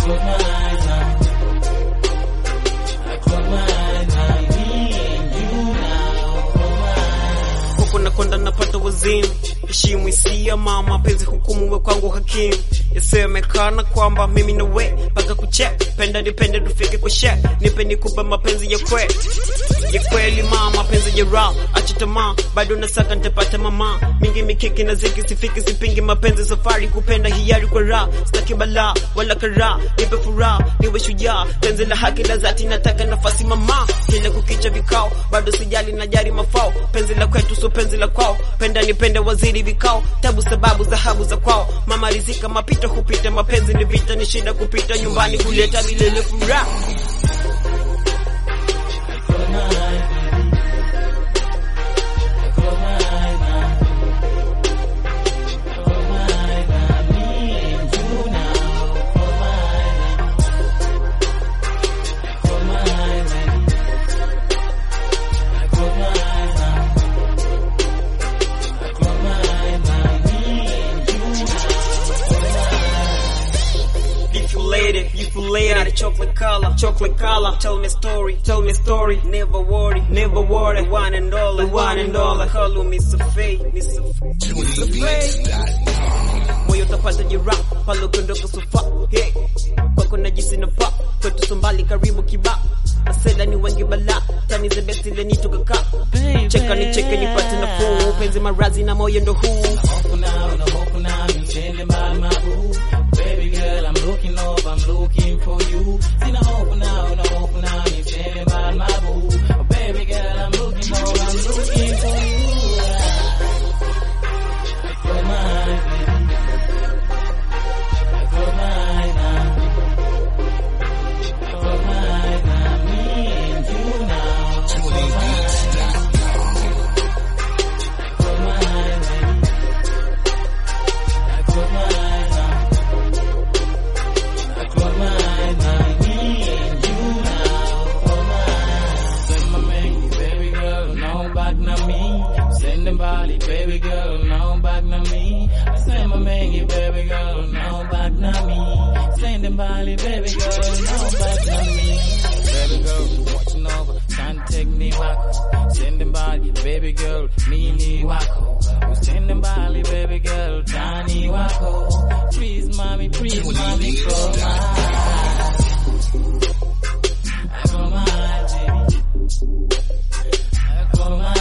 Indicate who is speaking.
Speaker 1: close my eyes now. I close my eyes now. Me and you now. Close my eyes.
Speaker 2: huku nakonda napata wazimu heshimu hisia mama penzi hukumu we kwangu hakimu yasemekana kwamba mimi na we mpaka kuche penda nipende tufike kwa she nipe nikupe mapenzi ya kwe ya kweli mama penzi ya ra acha tamaa bado nasaka nitapata mama mingi mikiki na ziki sifiki sipingi mapenzi safari kupenda hiari kwa ra sitaki balaa wala kara nipe furaha niwe shujaa penzi la haki la zati nataka nafasi mama kile kukicha vikao bado sijali najari mafao penzi la kwetu so penzi la kwao penda nipende waziri vikao tabu sababu dhahabu za kwao mama rizika mapito hupita mapenzi ni vita ni shida kupita nyumbani kuleta milele furaha
Speaker 1: Close my eyes, baby. I close my eyes now. Close my eyes now. Me and you now. Close my eyes now. Close my eyes, baby. I close my eyes now. I close my eyes now. Me and you now. Close my eyes.
Speaker 2: If you lady, if you lady, got a chocolate color, chocolate color. Tell me story, tell me story. Never worry, never worry. The one and all, the one and all. Call me Mr. Faye, Mr. Mr. Faye. Moyo utapata jeraha pale ukiondoka sofa. Hey, kwako najisi na pa kwetu sombali karibu kiba Masela ni wengi bala tani the best ile nitoka ka cheka ni cheke nipate nafuu penzi marazi na moyo ndo huu
Speaker 1: hope now, no hope now, I'm chilling by my boo. Baby girl, I'm looking up, I'm looking for you. See no hope now, no hope now, I'm chilling by my boo. Baby girl, I'm looking up, I'm looking for you. I close my eyes, baby. I close my eyes now. I close my eyes now. Me and you now. I close my eyes now. I close my eyes, baby. I close my eyes now. I close my eyes now. Me and you now. Close my eyes. Send my man, baby girl, no back na me. Send them body, baby girl, no back na me. I send my man, baby girl, no back na me. Send them body, baby girl, no back na me. Baby girl, watching over, trying to take me back. Send them body, baby girl, me ni wako. Send them body, baby girl, tiny wako. Please, mommy, please, mommy, close my eyes. I close my eyes, baby. I close my